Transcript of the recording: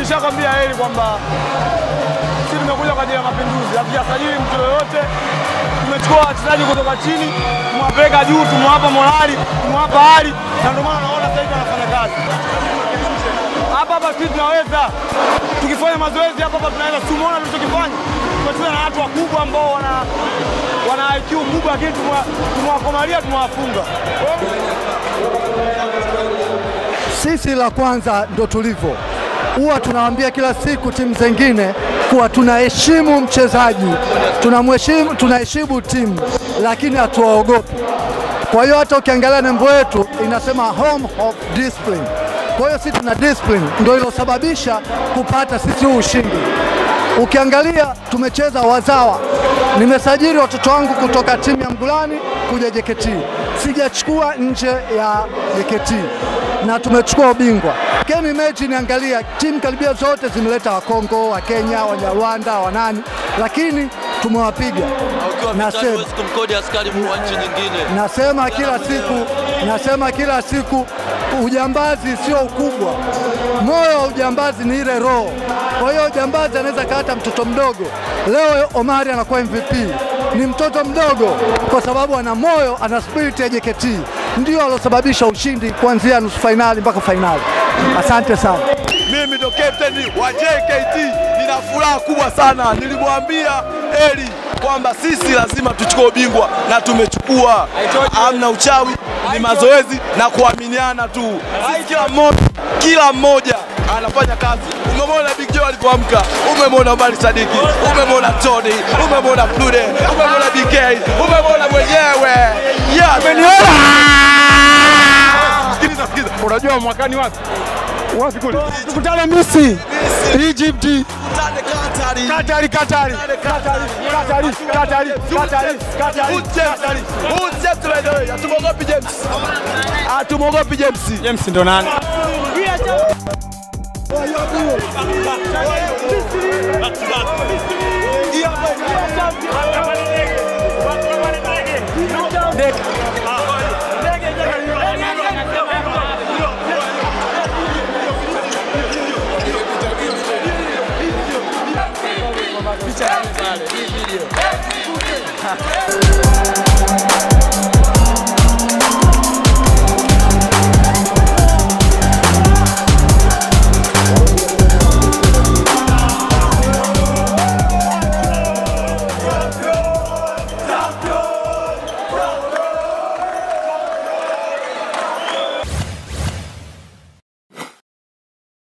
nishakwambia heri kwamba sisi tumekuja kwa ajili ya mapinduzi, hatujasajili mtu yoyote. Tumechukua wachezaji kutoka chini, tumewapeleka juu, tumewapa morali, tumewapa hali, na ndio maana naona sasa hivi wanafanya kazi hapa hapa. Sisi tunaweza tukifanya mazoezi hapa hapa tunaweza. Tumeona tulichokifanya, tumecheza na watu wakubwa ambao wana wana IQ kubwa, lakini tumewakomalia, tumewafunga. Sisi la kwanza ndo tulivyo, huwa tunawaambia kila siku timu zingine kuwa tunaheshimu mchezaji, tunamheshimu, tunaheshimu timu, lakini hatuwaogopi. Kwa hiyo hata ukiangalia nembo yetu inasema home of discipline. Kwa hiyo sisi tuna discipline, ndio ilosababisha kupata sisi huu ushindi. Ukiangalia tumecheza wazawa, nimesajili watoto wangu kutoka timu ya Mgulani kuja JKT, sijachukua nje ya JKT na tumechukua ubingwa. Can imagine, angalia timu karibia zote zimeleta Wakongo, wa Kenya, Wanyarwanda, wanani, lakini tumewapiga. Ukiwa vitani Nasema- huwezi kumkodi askari wa nchi nyingine. Nasema kila siku, nasema kila siku, ujambazi sio ukubwa, moyo wa ujambazi ni ile roho. Kwa hiyo ujambazi anaweza kaata mtoto mdogo. Leo Omari anakuwa MVP, ni mtoto mdogo kwa sababu ana moyo, ana spirit ya JKT, ndio alosababisha ushindi kuanzia nusu fainali mpaka fainali. Asante sana. Mimi ndo captain wa JKT, nina furaha kubwa sana. Nilimwambia Eli kwamba sisi lazima tuchukue ubingwa na tumechukua. Hamna uchawi, ni mazoezi na kuaminiana tu. Sisi kila mmoja, kila mmoja anafanya kazi. Umemwona Big Joe alipoamka, umemwona Omari Sadiki, umemwona Tony, umemwona Flude, umemwona DK, umemwona mwenyewe. Yeah, umeniona? Sikiliza, sikiliza. Unajua mwakani wapi? Wapi kule? Tukutane Misri, Egypt, Tane Katari. Katari, Katari, Katari, Katari, Katari, Katari, Katari. Who's James? Who's James by the way? Hatumwogopi James. Hatumwogopi James. James ndo nani? Hii hapa